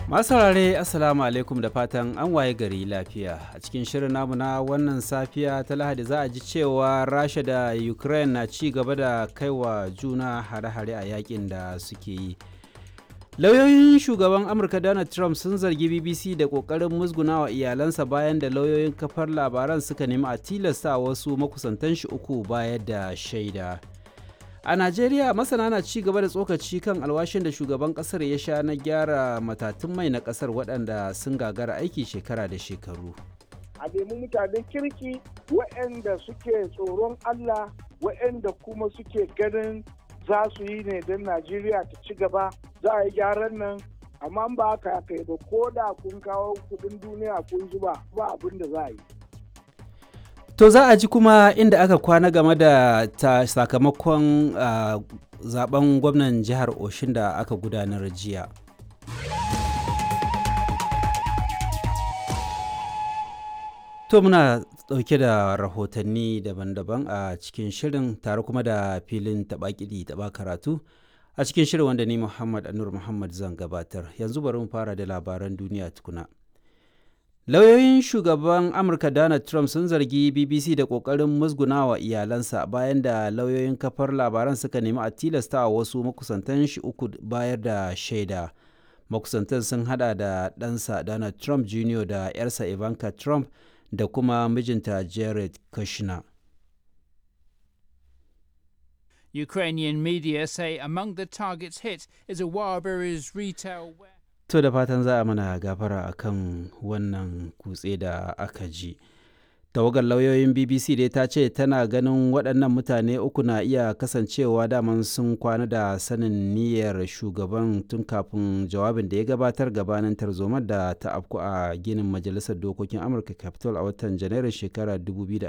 Masu saurare Assalamu alaikum da fatan an waye gari lafiya. A cikin shirin namu na wannan safiya ta Lahadi za a ji cewa Rasha da Ukraine na ci gaba da kaiwa juna hare-hare a yakin da suke yi. Lauyoyin shugaban Amurka Donald Trump sun zargi BBC da ƙoƙarin musgunawa iyalansa bayan da lauyoyin kafar labaran suka nemi a tilasta wasu makusantan shi uku bayar da shaida. A Najeriya masana na ci gaba da tsokaci kan alwashin da shugaban kasar ya sha na gyara matatun mai na kasar waɗanda sun gagara aiki shekara da shekaru. A nemi mutanen kirki waɗanda suke tsoron Allah waɗanda kuma suke ganin za su yi ne don Najeriya ta ci gaba za a yi gyaran nan amma ba haka kai ba ko da kun kawo kudin duniya kun zuba ba abin da za a yi. To za a ji kuma inda aka kwana game da ta sakamakon uh, zaben gwamnan jihar Oshin da aka gudanar jiya. To muna ɗauke da rahotanni daban-daban a cikin shirin tare kuma da filin taɓa-kiɗi taɓa karatu a cikin shirin wanda ni Muhammad Anur Muhammad zan gabatar. Yanzu bari mu fara da labaran duniya tukuna. Lauyoyin shugaban Amurka Donald Trump sun zargi BBC da ƙoƙarin musgunawa iyalansa bayan da lauyoyin kafar labaran suka nemi a tilasta wasu makusantan shi uku bayar da shaida. Makusantan sun hada da ɗansa Donald Trump Jr. da 'yarsa Ivanka Trump da kuma mijinta Jared Kushner. Ukrainian media say among the targets hit is a Wildberries retail warehouse. To da fatan za a mana gafara akan wannan kutse da aka ji. Tawagar lauyoyin BBC dai ta ce tana ganin waɗannan mutane uku na iya kasancewa daman sun kwana da sanin niyyar shugaban tun kafin jawabin da ya gabatar gabanin tarzomar da ta afku a ginin Majalisar Dokokin Amurka Capitol a watan Janairun shekarar